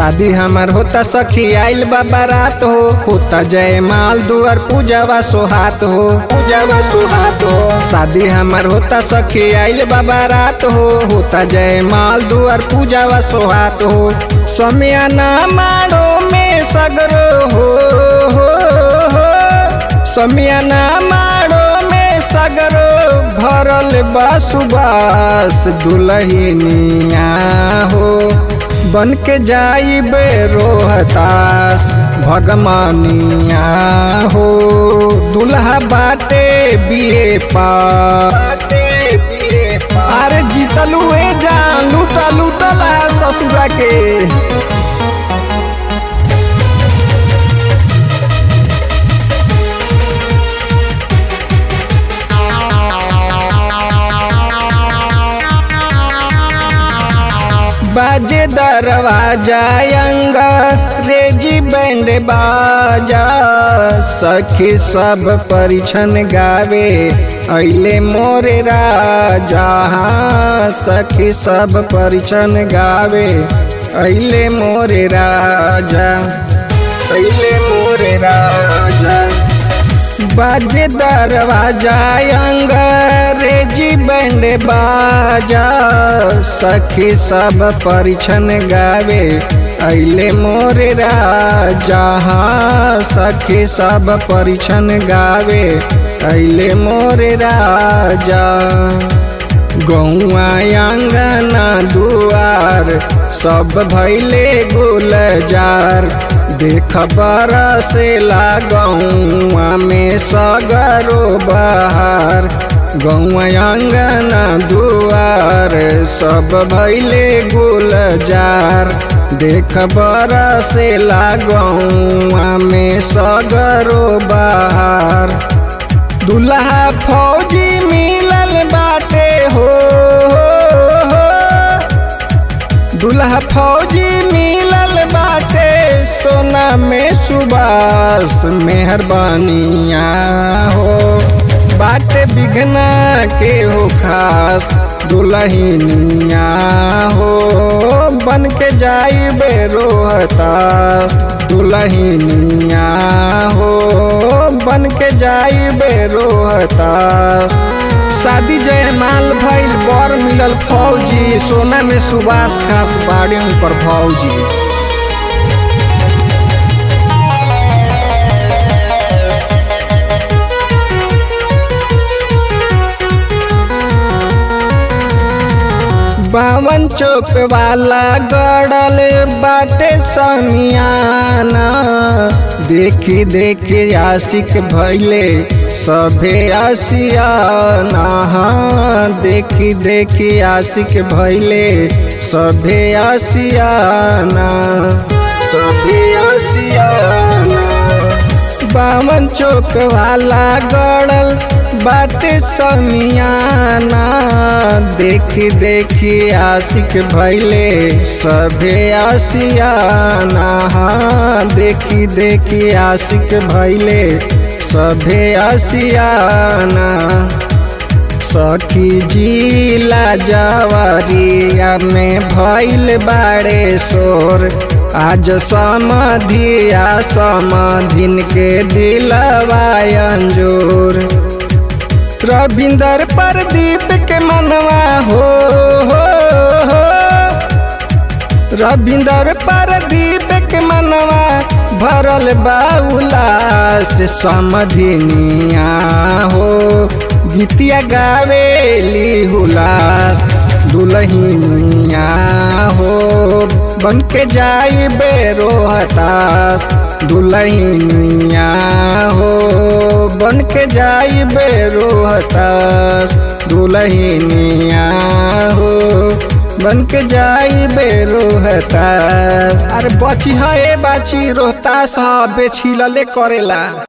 शादी हमार होता सखी आइल बा बारात हो होता जय माल दुआर पूजावा सोहात हो पूजावा सोहात हो शादी हमार होता सखी आइल बा बारात हो होता जय माल दुआर पूजावा सोहात हो समियाना माड़ो में सगरो हो, हो, हो समियाना माड़ो में सगरो भरल बा सुबास दुलहिनिया हो बन के जाइबे रोहतास भगमानिया हो दुल्हा बाटे बिए पा अरे जीतलू ए जान लूटा लूटला ससुरा के बाजे दरवाजा अंगा रेजी बैंड बाजा सखी सब परिछन गावे अले मोरे राजा हाँ, सखी सब परिछन गावे अले मोरे राजा अले मोरे राजा बाजे दरवाजा अंग्रेजी बैंड बाजा सखी सब परिछन गावे अले मोरे राजा हाँ, सखी सब परिछन गावे अले मोरे राजा गौआ अंगना दुआर सब भैले गुलजार देख बरसेला गौआ में सगरो बहार गौआ अंगना दुआर सब भैले गुलजार देख बरसेला गौआ में सगरो बहार दुल्हा फौजी मिलल बाटे हो, हो, हो। दुल्हा फौजी मिलल बाटे सोना में सुबास मेहरबानिया हो बाटे बिघना के हो खास दुलहिनिया हो बन के जाइबे रोहतास दुलहिनिया हो बन के जाइबे रोहतास शादी जयमाल भइल बर मिलल फौजी सोना में सुबास खास बाड़े पर फौजी बावन चौक वाला गड़ल बाटे समियाना देखी देखी आशिक भैले सभे आसियाना हाँ, देखी देखी आशिक भैले सभे आसियाना सभे आसियाना बावन चौक वाला गड़ल बाटे समियाना देखी देखी आशिक भैले सभे आसियाना हाँ, देखी देखी आशिक भैले सभे आसियाना सखी जिला जवरिया में भैल बाड़े शोर आज समधिया समधिन के दिलवा अंजोर रविंदर प्रदीप के मनवा हो, हो, हो। रविंदर प्रदीप के मनवा भरल बाउला से समधिनिया हो गीतिया गावेली हुलास दुलहिनिया हो बन के जाई बेरोहतास दुलहिनिया हो बन के जाई बेरोहतास दुलहिनिया हो बन के जाई बेरोहतास अरे बची है बाची रोहतास बेछिलले करेला